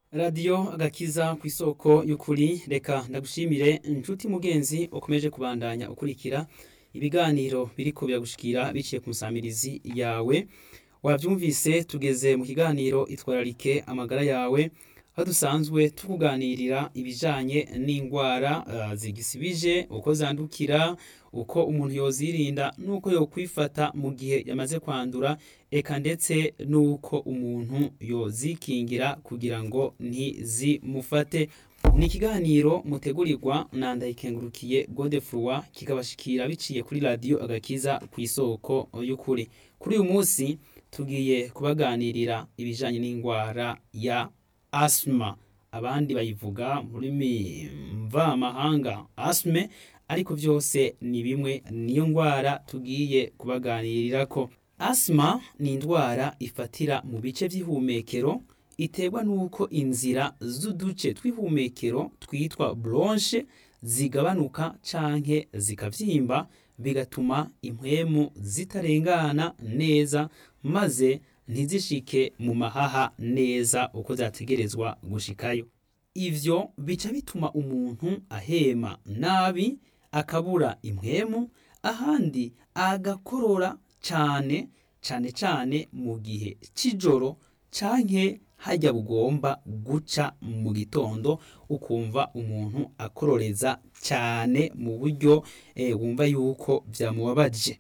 radiyo agakiza ku isoko y'ukuri reka ndagushimire inshuti mugenzi ukomeje kubandanya ukurikira ibiganiro biriko biragushikira biciye ku musamirizi yawe wabyumvise tugeze mu kiganiro itwararike amagara yawe aho dusanzwe tukuganirira ibijanye n'indwara uh, zigisibije uko zandukira uko umuntu yozirinda n'uko yokwifata mu gihe yamaze kwandura eka ndetse n'uko umuntu yozikingira kugira ngo ntizimufate ni ikiganiro mutegurirwa na ndayikengurukiye godefroi kikabashikira biciye kuri radiyo agakiza ku isoko y'ukuri kuri uyu munsi tugiye kubaganirira ibijanye n'indwara ya asima abandi bayivuga mu rurimi mvamahanga asime ariko byose ni bimwe niyo ndwara tugiye kubaganirirako asima ni indwara ifatira mu bice by'ihumekero iterwa n'uko inzira z'uduce tw'ihumekero twitwa bronche zigabanuka canke zikavyimba bigatuma impwemu zitarengana neza maze ntizishike mu mahaha neza uko zategerezwa gushikayo ivyo bica bituma umuntu ahema nabi akabura impwemu ahandi agakorora cane cane cane mu gihe c'ijoro canke hajya bugomba guca mu gitondo ukumva umuntu akororeza cyane mu buryo e, wumva yuko byamubabaje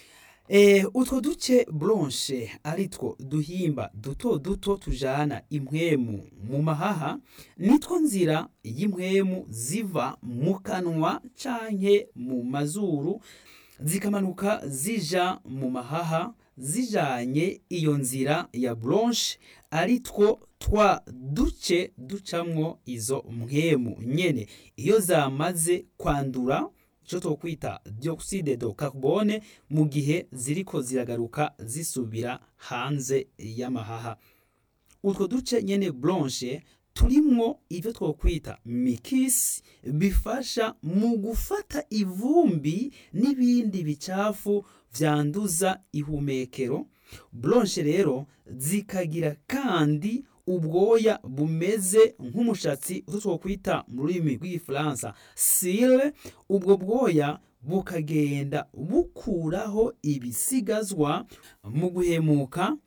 e, utwo duce bronche ari two duhimba duto duto tujana impwemu mu mahaha nitwo nzira y'impwemu ziva mu kanwa canke mu mazuru zikamanuka zija mu mahaha zijanye iyo nzira ya bronche ari two twa duce ducamwo izo mpwemu nyene iyo zamaze kwandura icyo twokwita dioxide de carbone mu gihe ziriko ziragaruka zisubira hanze y'amahaha utwo duce nyene blanche turimwo ivyo twokwita mikisi bifasha mu gufata ivumbi n'ibindi bicafu vyanduza ihumekero blanche rero zikagira kandi ubwoya bumeze nk'umushatsi utwo twokwita mu rurimi rw'igifaransa sile ubwo bwoya bukagenda bukuraho ibisigazwa mu guhemuka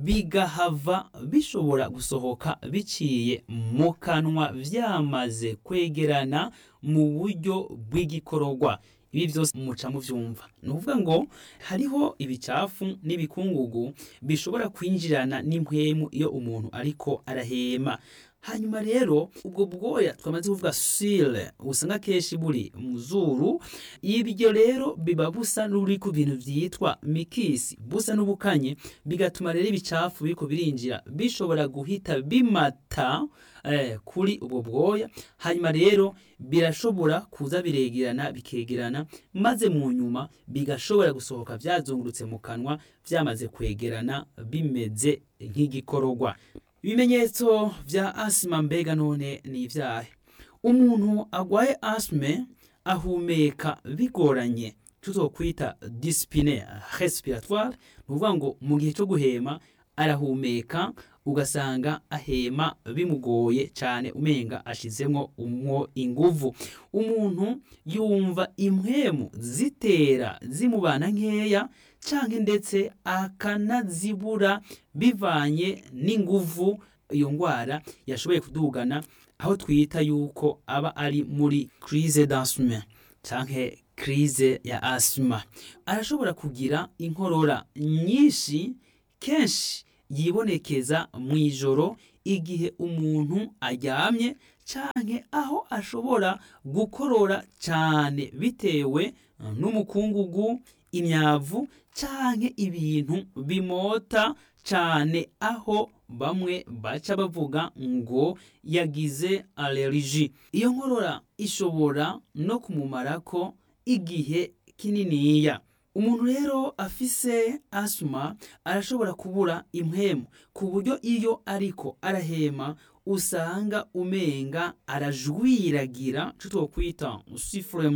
bigahava bishobora gusohoka biciye mu kanwa vyamaze kwegerana mu buryo bw'igikororwa ibi byose muca muvyumva ni ukuvuga ngo hariho ibicafu n'ibikungugu bishobora kwinjirana n'impwemu iyo umuntu ariko arahema hanyuma rero ubwo bwoya twamaze kuvuga sile usanga kenshi buri mu zuru ibyo rero biba busa n'uri ku bintu byitwa mikisi busa n'ubukanye bigatuma rero ibicafu biriko birinjira bishobora guhita bimata eh, kuri ubwo bwoya hanyuma rero birashobora kuza biregerana bikegerana maze mu nyuma bigashobora gusohoka byazungurutse mu kanwa byamaze kwegerana bimeze nk'igikororwa ibimenyetso vya asima mbega none ni ivyahe umuntu agwaye asime ahumeka bigoranye tuzokwita disipine respiratoire ni ukuvuga ngo mu gihe cyo guhema arahumeka ugasanga ahema bimugoye cyane umenga ashizemo umwo inguvu umuntu yumva impwemu zitera zimubana nkeya canke ndetse akanazibura bivanye n'inguvu iyo ndwara yashoboye kudugana aho twita yuko aba ari muri crise d'asthme canke crise ya asthma arashobora kugira inkorora nyinshi kenshi yibonekeza mu ijoro igihe umuntu aryamye canke aho ashobora gukorora cyane bitewe n'umukungugu imyavu canke ibintu bimota cane aho bamwe baca bavuga ngo yagize allergie iyo nkorora ishobora no kumumarako igihe kininiya umuntu rero afise asuma arashobora kubura impwemu ku buryo iyo ariko arahema usanga umenga arajwiragira co twokwita sifurema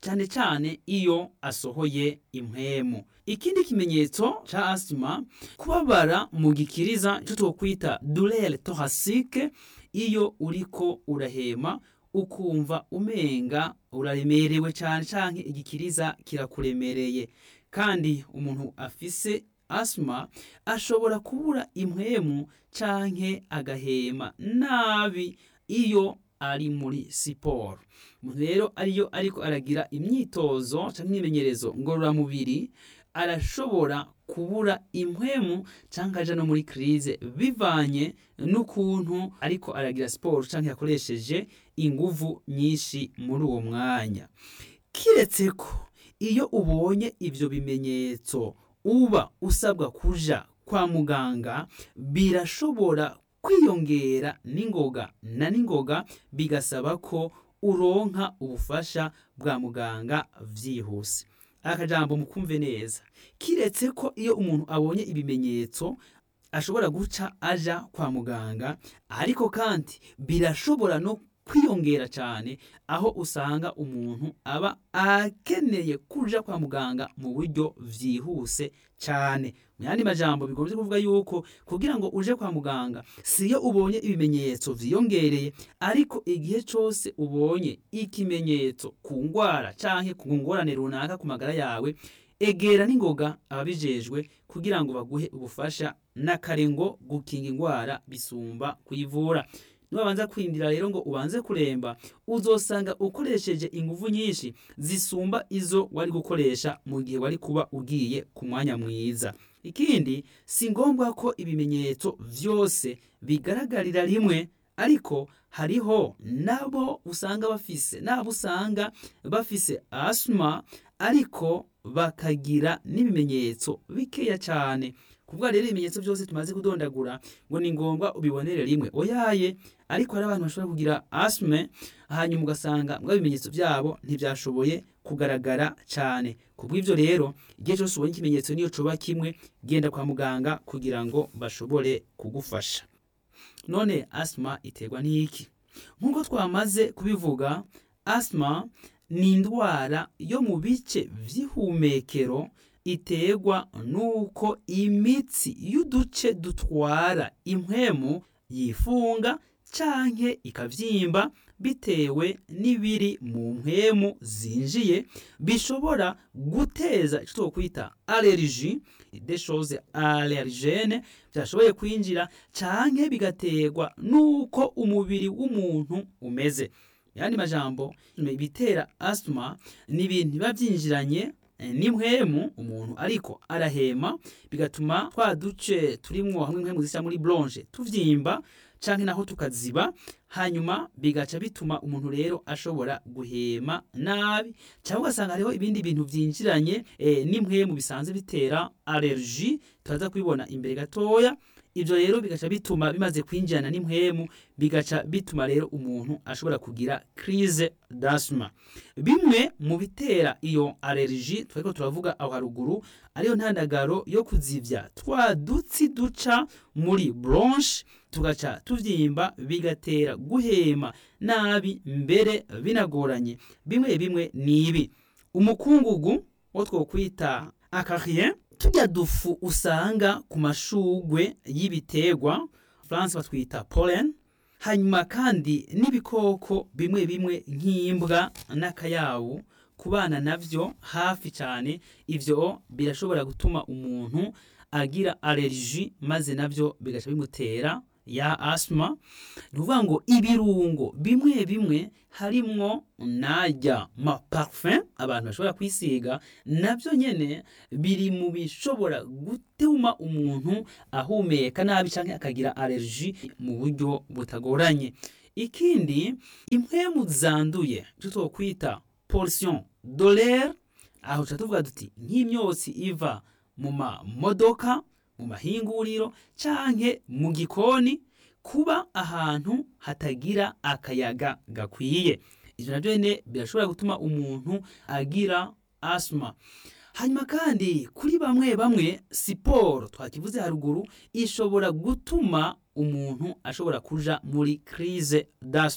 cyane cyane iyo asohoye impwemu ikindi kimenyetso ca asima kubabara mu gikiriza ico twokwita douleur thoracique iyo uriko urahema ukumva umenga uraremerewe cyane canke igikiriza kirakuremereye kandi umuntu afise asima ashobora kubura impwemu canke agahema nabi iyo ari muri siporo umuntu rero ariyo ariko aragira imyitozo canke imyimenyerezo ngororamubiri arashobora kubura impwemu canke aja no muri krize bivanye n'ukuntu ariko aragira siporo canke yakoresheje inguvu nyinshi muri uwo mwanya kiretse ko iyo ubonye ivyo bimenyetso uba usabwa kuja kwa muganga birashobora kwiyongera n'ingoga na n'ingoga bigasaba ko uronka ubufasha bwa muganga vyihuse akajambo mukumve neza kiretse ko iyo umuntu abonye ibimenyetso ashobora guca aja kwa muganga ariko kandi birashobora no kwiyongera cyane aho usanga umuntu aba akeneye kuja kwa muganga mu buryo vyihuse cyane mu yandi majambo bigombye kuvuga yuko kugira ngo uje kwa muganga siyo ubonye ibimenyetso vyiyongereye ariko igihe cose ubonye ikimenyetso ku ngwara canke ku ngorane runaka ku magara yawe egera n'ingoga ababijejwe kugira ngo baguhe ubufasha n'akarengo gukinga ingwara bisumba kuyivura niwabanza kwindira rero ngo ubanze kuremba uzosanga ukoresheje inguvu nyinshi zisumba izo wari gukoresha mu gihe wari kuba ugiye ku mwanya mwiza ikindi si ngombwa ko ibimenyetso vyose bigaragarira rimwe ariko hariho nabo usanga bafise nabo usanga bafise asma ariko bakagira n'ibimenyetso bikeya cyane kuvuga rero ibimenyetso byose tumaze kudondagura ngo ni ngombwa ubibonere rimwe oyaye ariko hari abantu bashobora kugira asme hanyuma ugasanga mbwa ibimenyetso byabo ntibyashoboye kugaragara cyane kubw'ivyo rero igihe cyose ubonye ikimenyetso niyo coba kimwe genda kwa muganga kugira ngo bashobore kugufasha none asma iterwa n'iki nk'uko twamaze kubivuga asma ni indwara yo mu bice vy'ihumekero iterwa nuko imitsi y'uduce dutwara impwemu yifunga canke ikavyimba bitewe n'ibiri mu mpwemu zinjiye bishobora guteza ico twokwita allergie des choses allergene byashoboye kwinjira canke bigaterwa nuko umubiri w'umuntu umeze yandi majambo ibitera asthma ni ibintu biba byinjiranye n'impwemu umuntu ariko arahema bigatuma twa duce turimwo hamwe impwemu zisa muri bronche tuvyimba canke naho tukaziba hanyuma bigaca bituma umuntu rero ashobora guhema nabi cyangwa ugasanga hariho ibindi bintu vyinjiranye e, n'impwemu bisanzwe bitera allergie turaza kubibona imbere gatoya ivyo rero bigaca bituma bimaze kwinjirana n'impwemu bigaca bituma rero umuntu ashobora kugira crise d'asthma bimwe mu bitera iyo allergie twariko turavuga aho haruguru ariyo ntandagaro yo kuzivya twa dutsi duca muri bronche tugaca tuvyimba bigatera guhema nabi mbere binagoranye bimwe bimwe nibi umukungugu wo twokwita akarien turya dufu usanga ku mashugwe y'ibiterwa France batwita pollen hanyuma kandi n'ibikoko bimwe bimwe nk'imbwa n'akayabu kubana navyo hafi cyane ivyo birashobora gutuma umuntu agira allergie maze navyo bigaca bimutera ya asma ni ukuvuga ngo ibirungo bimwe bimwe harimwo najya ma parfum abantu bashobora kwisiga nabyo nyene biri mu bishobora gutuma umuntu ahumeka nabi canke akagira allergie mu buryo butagoranye ikindi impwemu zanduye icyo twokwita pollution dolaire aho tuca tuvuga duti nk'imyotsi iva mu mamodoka mu mahinguriro canke mu gikoni kuba ahantu hatagira akayaga gakwiye ivyo navyo nyene birashobora gutuma umuntu agira asma hanyuma kandi kuri bamwe bamwe siporo twakivuze haruguru ishobora gutuma umuntu ashobora kuja muri crise d'asma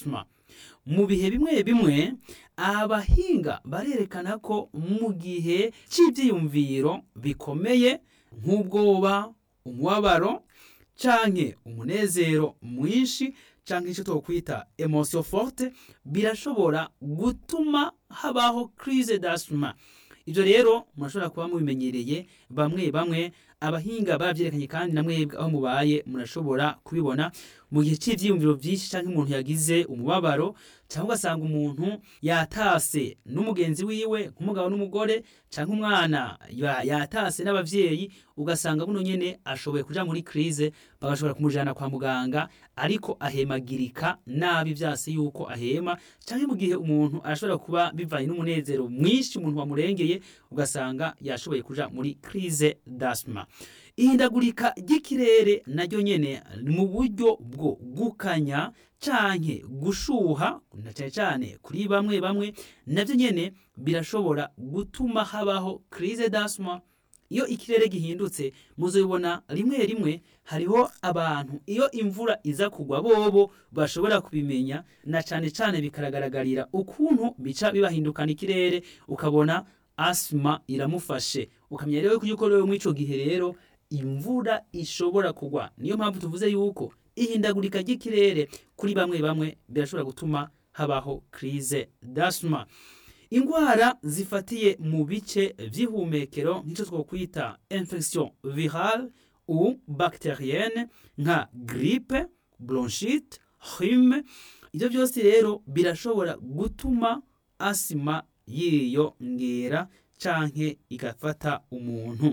mu bihe bimwe bimwe abahinga barerekana ko mu gihe cy'ibyiyumviro bikomeye nk'ubwoba umubabaro canke umunezero mwinshi canke icyo twokwita emotion forte birashobora gutuma habaho crise d'asthma ibyo rero murashobora kuba mubimenyereye bamwe bamwe abahinga babyerekanye kandi na mwebwe aho mubaye murashobora kubibona mu gihe cy'ibyiyumviro byinshi cyangwa umuntu yagize umubabaro cyangwa ugasanga umuntu yatase n'umugenzi wiwe nk'umugabo n'umugore cyangwa umwana yatase n'ababyeyi ugasanga buno nyine ashoboye kuja muri crise bagashobora kumujana kwa muganga ariko ahemagirika nabi byase yuko ahema cyangwa mu gihe umuntu arashobora kuba bivanye n'umunezero mwinshi umuntu wamurengeye ugasanga yashoboye kuja muri crise d'asthma ihindagurika ry'ikirere naryo nyene mu buryo bwo gukanya canke gushuha na cyane cyane kuri bamwe bamwe navyo nyene birashobora gutuma habaho crise d'asthma iyo ikirere gihindutse muzobibona rimwe rimwe hariho abantu iyo imvura iza kugwa bobo bashobora kubimenya na cyane cyane bikaragaragara ukuntu bica bibahindukana ikirere ukabona asima iramufashe ukamenya rero yuko rero muri icyo gihe rero imvura ishobora kugwa niyo mpamvu tuvuze yuko ihindagurika ry'ikirere kuri bamwe bamwe birashobora gutuma habaho crise d'asthma indwara zifatiye mu bice by'ihumekero nk'icyo twakwita infection virale ou bacterienne nka grippe bronchite rhume ibyo byose rero birashobora gutuma asima yiyongera canke igafata umuntu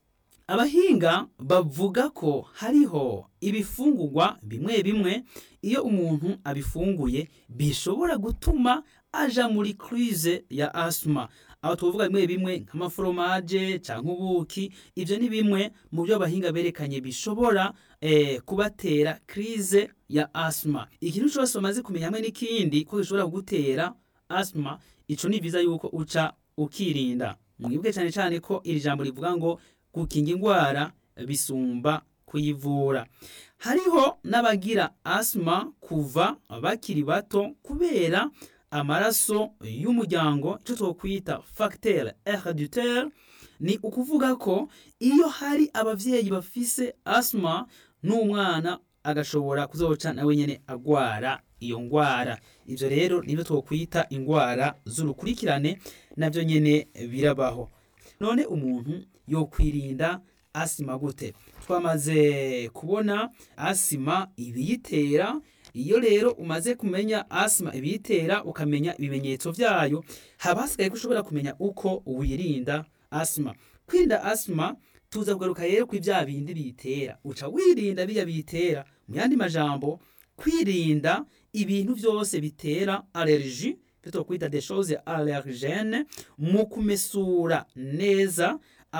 abahinga bavuga ko hariho ibifungurwa bimwe bimwe iyo umuntu abifunguye bishobora gutuma aja muri crise ya asthma aho tuvuga bimwe bimwe nk'amaforomaje cyangwa ubuki ibyo ni bimwe mu byo abahinga berekanye bishobora eh, kubatera crise ya asthma ikintu cyose bamaze kumenya hamwe n'ikindi ko gishobora kugutera asthma ico ni vyiza yuko uca ukirinda mwibwe cyane cyane ko iri jambo rivuga ngo gukinga indwara bisumba kuyivura hariho n'abagira asima kuva bakiri bato kubera amaraso y'umuryango icyo twakwita facteur herediteur ni ukuvuga ko iyo hari abavyeyi bafise asima n'umwana agashobora kuzoca nawe nyene agwara iyo ngwara ivyo rero nibyo twokwita ingwara z'urukurikirane navyo nyene birabaho none umuntu yokwirinda asima gute twamaze kubona asima ibiyitera iyo rero umaze kumenya asima ibiyitera ukamenya ibimenyetso vyayo haba hasigaye ko ushobora kumenya uko wirinda asima kwirinda asima tuza kugaruka rero kuri vya bindi biyitera uca wirinda biya biyitera mu yandi majambo kwirinda ibintu vyose bitera allergie byo kwita des choses allergènes mu kumesura neza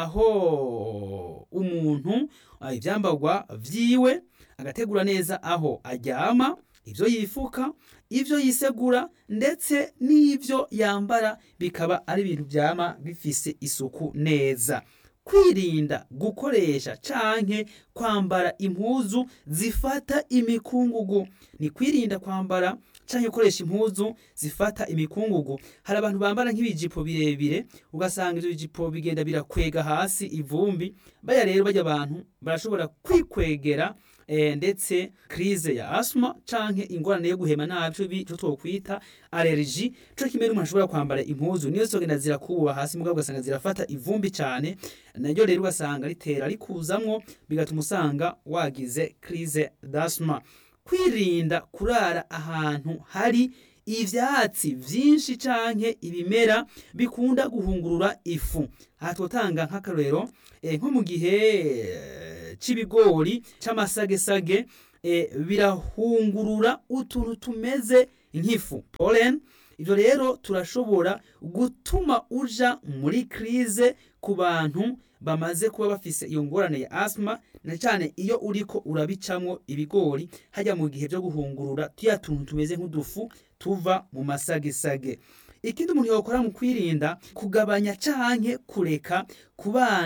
aho umuntu ibyambagwa vyiwe agategura neza aho aryama ibyo yifuka ibyo yisegura ndetse n'ibyo yambara bikaba ari ibintu byama bifise isuku neza kwirinda gukoresha canke kwambara impuzu zifata imikungugu ni kwirinda kwambara canke gukoresha impuzu zifata imikungugu hari abantu bambara nk'ibijipo birebire ugasanga ivyo bijipo bigenda birakwega hasi ivumbi baya rero bajya abantu barashobora kwikwegera e, ndetse crise ya asma canke ingorane yo guhema nabi cyo twokwita allergie cyo kimwe n'umuntu ashobora kwambara impuzu niyo zogenda zirakuba hasi mugabo ugasanga zirafata ivumbi cyane naryo rero ugasanga ritera rikuzamwo bigatuma usanga wagize crise d'asma kwirinda kurara ahantu hari ivyatsi vyinshi canke ibimera bikunda guhungurura ifu aha twotanga nk'akarorero e, nko mu gihe c'ibigori c'amasagesage e, birahungurura utuntu tumeze nk'ifu pollen ivyo rero turashobora gutuma uja muri crise ku bantu bamaze kuba bafise iyo ngorane ya asma na cyane iyo uriko urabicamwo ibigori hajya mu gihe byo guhungurura tuya tuntu tumeze nk'udufu tuva mu masagesage ikindi umuntu yokora mu kwirinda kugabanya canke kureka ku bana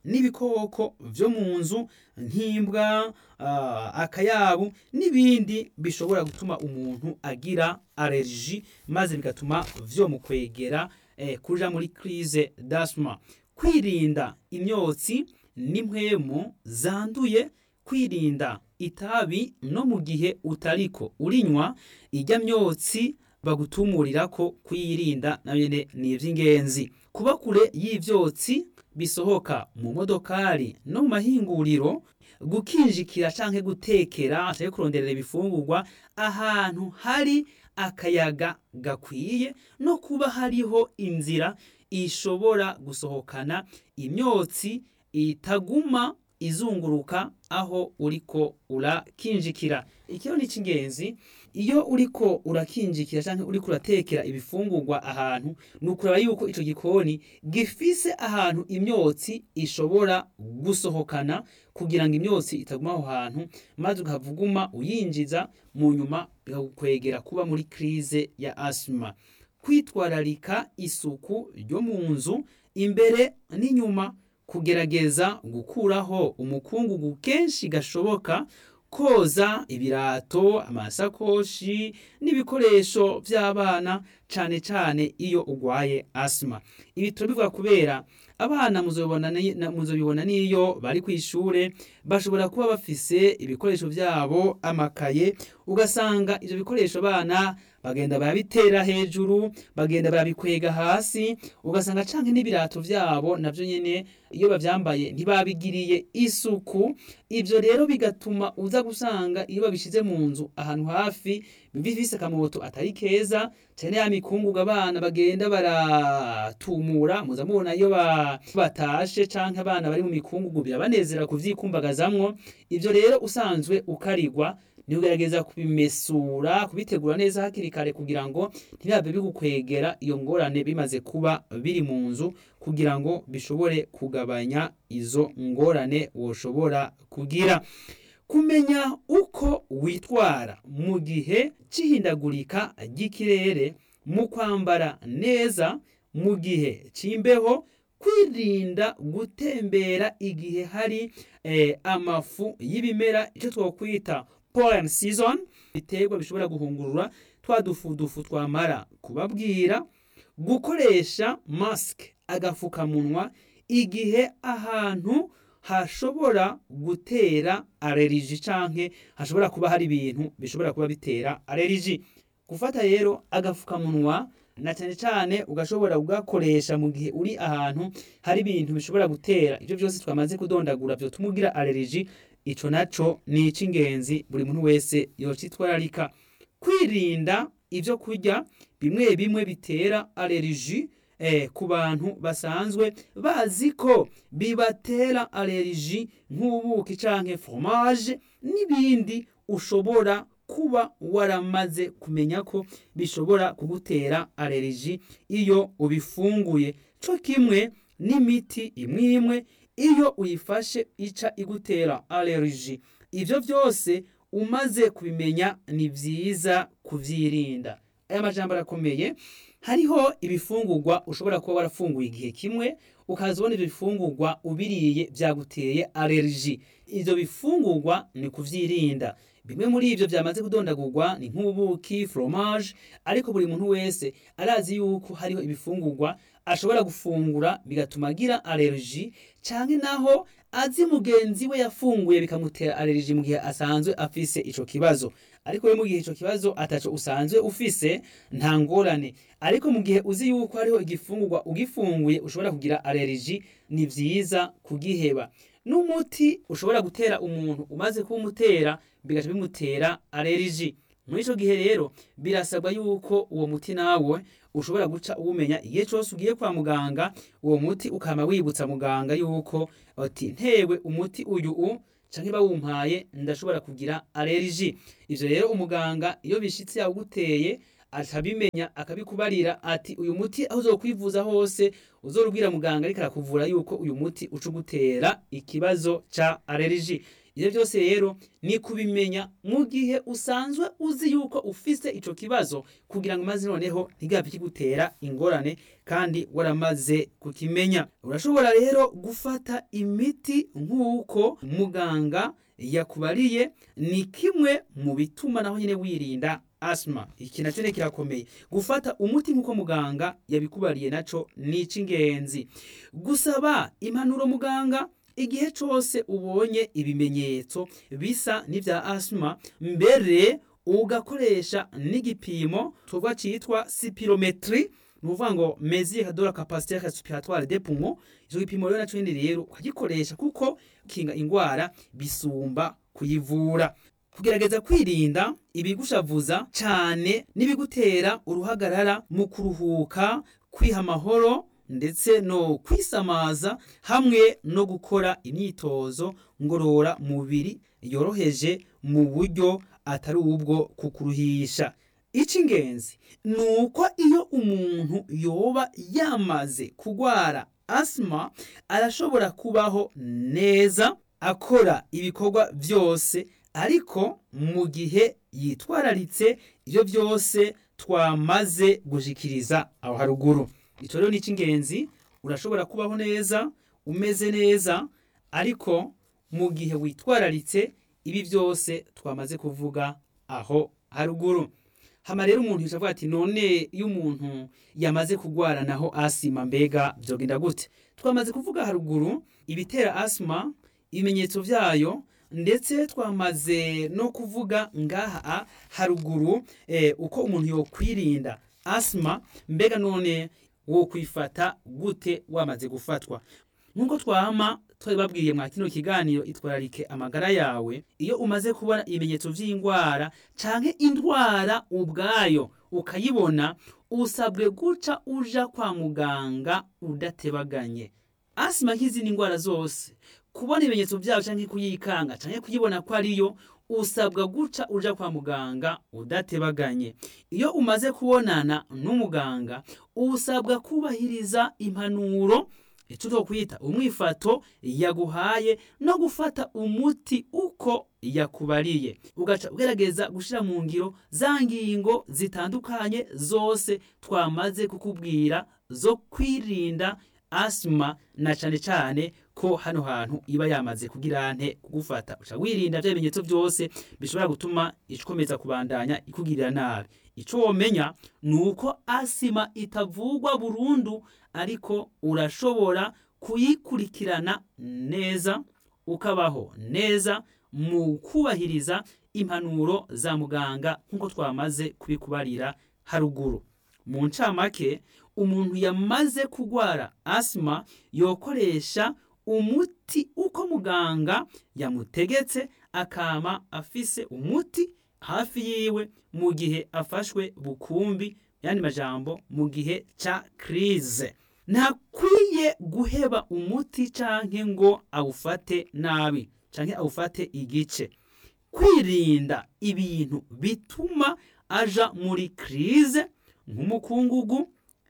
n'ibikoko vyo mu nzu nk'imbwa uh, akayabu n'ibindi bishobora gutuma umuntu agira allergie maze bigatuma vyomukwegera eh, kuja muri crise d'asthma kwirinda imyotsi n'impwemu zanduye kwirinda itabi no mu gihe utariko urinywa irya myotsi bagutumurira ko kuyirinda nanyene ni ivy'ingenzi kuba kure y'ivyotsi bisohoka mu modokari no mu mahinguriro gukinjikira canke gutekera canke kuronderera ibifungurwa ahantu hari akayaga gakwiye no kuba hariho inzira ishobora gusohokana imyotsi itaguma izunguruka aho uriko urakinjikira ikiyo ni c'ingenzi iyo uriko urakinjikira canke uriko uratekera ibifungurwa ahantu ni ukuraba yuko ico gikoni gifise ahantu imyotsi ishobora gusohokana kugira ngo imyotsi itaguma aho hantu maze ukavuguma uyinjiza mu nyuma bikagukwegera kuba muri krize ya asima kwitwararika isuku ryo mu nzu imbere n'inyuma kugerageza gukuraho umukungugu kenshi gashoboka koza ibirato amasakoshi n'ibikoresho by'abana cane cane iyo ugwaye asima ibi turabivuga kubera abana muzobibona n'iyo bari ku ishure bashobora kuba bafise ibikoresho byabo amakaye ugasanga ivyo bikoresho abana bagenda barabitera hejuru bagenda barabikwega hasi ugasanga canke n'ibirato vyabo navyo nyene iyo bavyambaye ntibabigiriye isuku ivyo rero bigatuma uza gusanga iyo babishize mu nzu ahantu hafi bifise akamoto atari keza cane ya mikungugu abana bagenda baratumura muza mubona iyo batashe canke abana bari mu mikungugu birabanezera kuvyikumbagazamwo ivyo rero usanzwe ukarigwa ni ugerageza kubimesura kubitegura neza hakiri kare kugira ngo ntibibe bigukwegera iyo ngorane bimaze kuba biri mu nzu kugira ngo bishobore kugabanya izo ngorane woshobora kugira kumenya uko witwara mu gihe c'ihindagurika ry'ikirere mu kwambara neza mu gihe c'imbeho kwirinda gutembera igihe hari eh, amafu y'ibimera icyo twokwita pollen season biterwa bishobora guhungurura twa dufudufu twamara kubabwira gukoresha mask agafukamunwa igihe ahantu hashobora gutera allergie canke hashobora kuba hari ibintu bishobora kuba bitera allergie gufata rero agafukamunwa na cyane cyane ugashobora kugakoresha mu gihe uri ahantu hari ibintu bishobora gutera ibyo byose twamaze kudondagura byo tumugira allergie ico naco ni ic'ingenzi buri muntu wese yocitwararika kwirinda ivyo kurya bimwe bimwe bitera allergie eh, ku bantu basanzwe bazi ko bibatera allergie nk'ubuki canke fromage n'ibindi ushobora kuba waramaze kumenya ko bishobora kugutera allergie iyo ubifunguye co kimwe n'imiti imwe imwe iyo uyifashe ica igutera allergie ivyo byose umaze kubimenya ni vyiza kuvyirinda aya majambo arakomeye hariho ibifungurwa ushobora kuba warafunguye igihe kimwe ukaza ubona ivyo bifungurwa ubiriye vyaguteye allergie ivyo bifungurwa ni kuvyirinda bimwe muri ivyo vyamaze kudondagurwa ni nk'ubuki fromage ariko buri muntu wese arazi yuko hariho ibifungurwa ashobora gufungura bigatuma agira allergie canke naho azi mugenzi we yafunguye bikamutera allergie mu gihe asanzwe afise ico kibazo ariko we mu gihe ico kibazo ataco usanzwe ufise nta ngorane ariko mu gihe uzi yuko hariho igifungurwa ugifunguye ushobora kugira allergie ni vyiza kugiheba n'umuti ushobora gutera umuntu umaze kuwumutera bigaca bimutera allergie muri ico gihe rero birasabwa yuko uwo muti nawe ushobora guca uwumenya igihe cose ugiye kwa muganga uwo muti ukama wibutsa muganga yuko ati ntewe umuti uyu u canke bawumpaye ndashobora kugira allergie ivyo rero umuganga iyo bishitse yawuguteye akabimenya akabikubarira ati uyu muti aho uzokwivuza hose uzorubwira muganga ariko arakuvura yuko uyu muti uca ugutera ikibazo ca allergie ibyo byose rero ni kubimenya mu gihe usanzwe uzi yuko ufise ico kibazo kugira ngo maze noneho ntigapfe kigutera ingorane kandi waramaze kukimenya urashobora rero gufata imiti nk'uko muganga yakubariye ni kimwe mu bituma naho nyine wirinda asima iki nacyo ni kirakomeye gufata umuti nk'uko muganga yabikubariye naco ni icy'ingenzi gusaba impanuro muganga igihe cyose ubonye ibimenyetso bisa n'ibya asima mbere ugakoresha n'igipimo tuvuga cyitwa sipirometri ni ukuvuga ngo mesure de la capacité respiratoire des poumons icyo gipimo rero nacyo rero ukagikoresha kuko kinga indwara bisumba kuyivura kugerageza kwirinda ibigushavuza cyane n'ibigutera uruhagarara mu kuruhuka kwiha amahoro ndetse no kwisamaza hamwe no gukora imyitozo ngorora mubiri yoroheje mu buryo atari ubwo kukuruhisha icy'ingenzi ni uko iyo umuntu yoba yamaze kurwara asima arashobora kubaho neza akora ibikorwa byose ariko mu gihe yitwararitse ibyo byose twamaze gushikiriza aho haruguru icyo rero ni icy'ingenzi urashobora kubaho neza umeze neza ariko mu gihe witwararitse ibi byose twamaze kuvuga aho haruguru hama rero umuntu yicaye avuga ati none iyo umuntu yamaze kurwara naho asima mbega byogenda gute twamaze kuvuga haruguru ibitera asima ibimenyetso byayo ndetse twamaze no kuvuga ngaha haruguru uko umuntu yokwirinda asima mbega none wo kwifata gute wamaze gufatwa nk'uko twama twabibabwiye mwa kino kiganiro itwararike amagara yawe iyo umaze kubona ibimenyetso by'indwara canke indwara ubwayo ukayibona usabwe guca uja kwa muganga udatebaganye asima nk'izindi ndwara zose kubona ibimenyetso byayo canke kuyikanga canke kuyibona ko ariyo usabwa guca uja kwa muganga udatebaganye iyo umaze kubonana n'umuganga usabwa kubahiriza impanuro icyo twokwita umwifato yaguhaye no gufata umuti uko yakubariye ugaca ugerageza gushyira mu ngiro za ngingo zitandukanye zose twamaze kukubwira zo kwirinda asima na cyane cyane ko hano hantu iba yamaze kugira nte kugufata uca wirinda bya bimenyetso byose bishobora gutuma ikomeza kubandanya ikugirira nabi icyo womenya ni uko asima itavugwa burundu ariko urashobora kuyikurikirana neza ukabaho neza mu kubahiriza impanuro za muganga nk'uko twamaze kubikubarira haruguru mu ncamake umuntu yamaze kurwara asima yokoresha umuti uko muganga yamutegetse akama afise umuti hafi yiwe mu gihe afashwe bukumbi yandi majambo mu gihe ca krize ntakwiye guheba umuti canke ngo awufate nabi canke awufate igice kwirinda ibintu bituma aja muri krize nk'umukungugu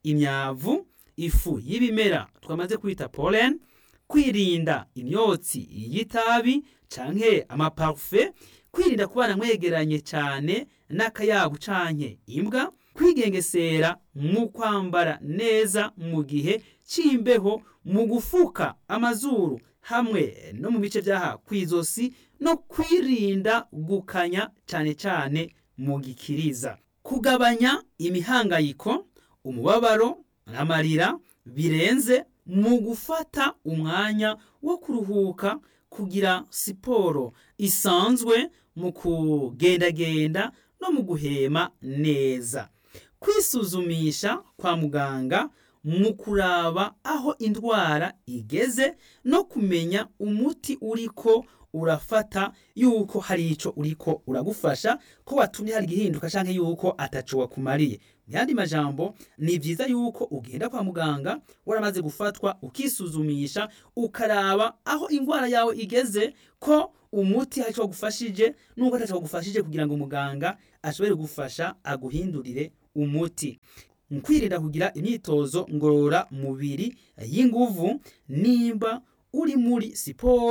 imyavu ifu y'ibimera twamaze kwita pollen kwirinda imyotsi y'itabi canke amaparufe kwirinda kubana mwegeranye cyane n'akayabu canke imbwa kwigengesera mu kwambara neza mu gihe cy'imbeho mu gufuka amazuru hamwe no mu bice by'aha ku izosi no kwirinda gukanya cyane cyane mu gikiriza kugabanya imihangayiko umubabaro n'amarira birenze mu gufata umwanya wo kuruhuka kugira siporo isanzwe mu kugendagenda no mu guhema neza kwisuzumisha kwa muganga mu kuraba aho indwara igeze no kumenya umuti uriko urafata yuko hari ico uriko uragufasha ko watumye hari igihinduka canke yuko ataco wakumariye yandi majambo ni vyiza yuko ugenda kwa muganga waramaze gufatwa ukisuzumisha ukaraba aho indwara yawe igeze ko umuti hari ico wagufashije n'uko ataco wagufashije kugira ngo muganga ashobore gufasha aguhindurire umuti kwirinda kugira imyitozo ngorora mubiri y'inguvu nimba uri muri siporo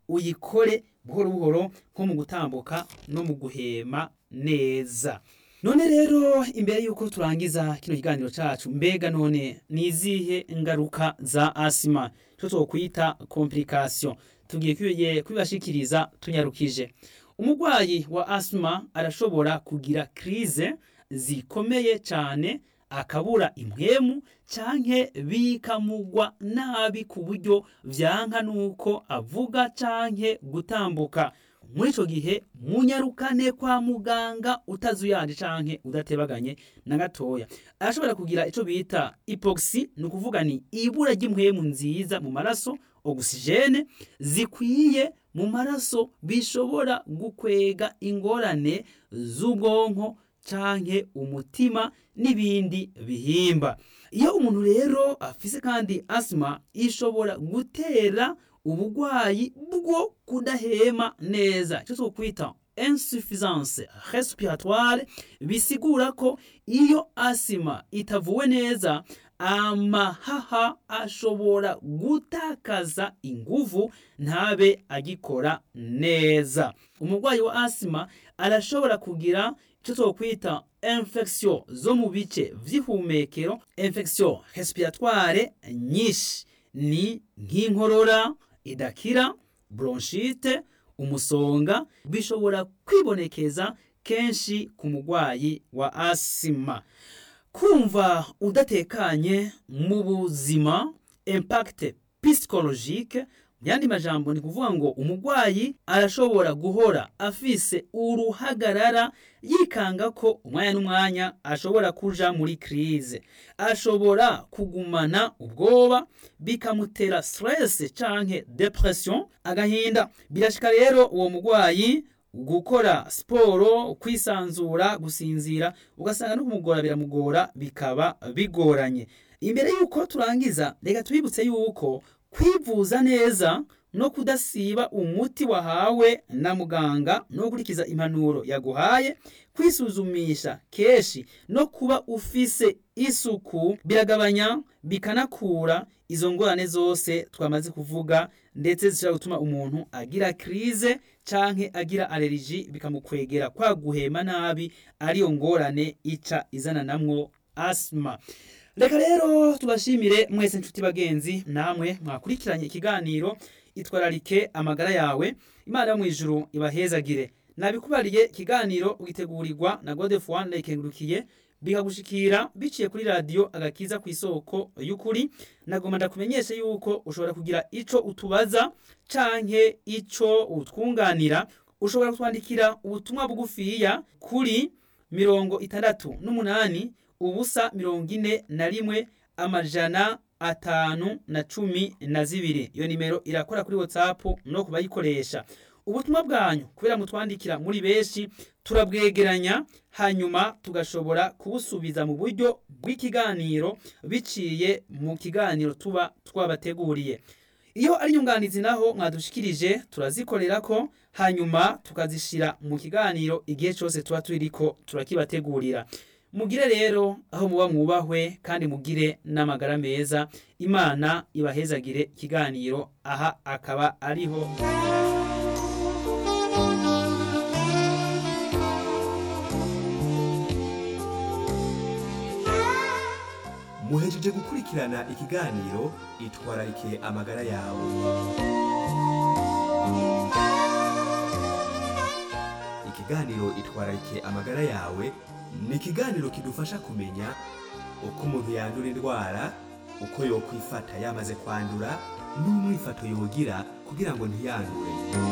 uyikore buhoro buhoro nko mu gutambuka no mu guhema neza none rero imbere y'uko turangiza kino kiganiro cacu mbega none ni izihe ngaruka za asima cyo twokwita complication tugiye kubibashikiriza tunyarukije umurwayi wa asima arashobora kugira krize zikomeye cyane akabura impwemu canke bikamugwa nabi ku buryo vyanka nuko avuga canke gutambuka muri ico gihe munyarukane kwa muganga utazuyanje canke udatebaganye na gatoya arashobora kugira ico bita hypoxie ni ukuvuga ni ibura ry'impwemu nziza mu maraso ogisijene zikwiye mu maraso bishobora gukwega ingorane z'ubwonko canke umutima n'ibindi bihimba iyo umuntu rero afise kandi asima ishobora gutera ubugwayi bwo kudahema neza icyo twokwita insuffisance respiratoire bisigura ko iyo asima itavuwe neza amahaha ashobora gutakaza inguvu ntabe agikora neza umurwayi wa asima arashobora kugira icyo twokwita infection zo mu bice vy'ihumekero infection respiratoire nyinshi ni nk'inkorora idakira bronchite umusonga bishobora kwibonekeza kenshi ku murwayi wa asima kumva udatekanye mu buzima impact psychologique mu yandi majambo ni kuvuga ngo umurwayi arashobora guhora afise uruhagarara yikanga ko umwanya n'umwanya ashobora kuja muri krize ashobora kugumana ubwoba bikamutera stress canke depression agahinda birashika rero uwo murwayi gukora siporo kwisanzura gusinzira ugasanga no kumugora biramugora bikaba bigoranye imbere y'uko turangiza reka tubibutse yuko kwivuza neza no kudasiba umuti wahawe na muganga no gukurikiza impanuro yaguhaye kwisuzumisha kenshi no kuba ufise isuku biragabanya bikanakura izo ngorane zose twamaze kuvuga ndetse zishobora gutuma umuntu agira krize canke agira aleriji bikamukwegera kwa guhema nabi ariyo ngorane ica izana namwo asma reka rero tubashimire mwese nshuti bagenzi namwe mwakurikiranye ikiganiro itwararike amagara yawe imana yo mu ijuru ibahezagire nabikubariye ikiganiro ugitegurirwa na godef one ikengurukiye bikagushikira biciye kuri radiyo agakiza ku isoko y'ukuri nagomba ndakumenyeshe yuko ushobora kugira ico utubaza canke ico utwunganira ushobora kutwandikira ubutumwa bugufiya kuri mirongo itandatu n'umunani ubusa mirongo ine na rimwe amajana atanu na cumi na zibiri iyo nimero irakora kuri whatsapp no kubayikoresha ubutumwa bwanyu kubera mutwandikira muri benshi turabwegeranya hanyuma tugashobora kubusubiza mu buryo bw'ikiganiro biciye mu kiganiro tuba twabateguriye iyo ari inyunganizi naho mwadushikirije turazikorera ko hanyuma tukazishira mu kiganiro igihe cyose tuba turiko turakibategurira mugire rero aho muba mwubahwe kandi mugire n'amagara meza imana ibahezagire ikiganiro aha akaba ariho muhejeje gukurikirana ikiganiro itwararike amagara yawe ikiganiro itwararike amagara yawe ni ikiganiro kidufasha kumenya uko umuntu yandura indwara uko yokwifata yamaze kwandura n'umwifato yogira kugira ngo ntiyandure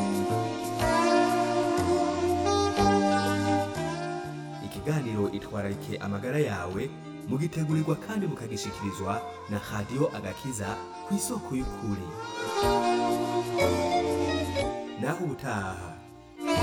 ikiganiro itwararike amagara yawe mugitegurirwa kandi mukagishikirizwa na radiyo agakiza ku isoko y'ukuri naho ubutaha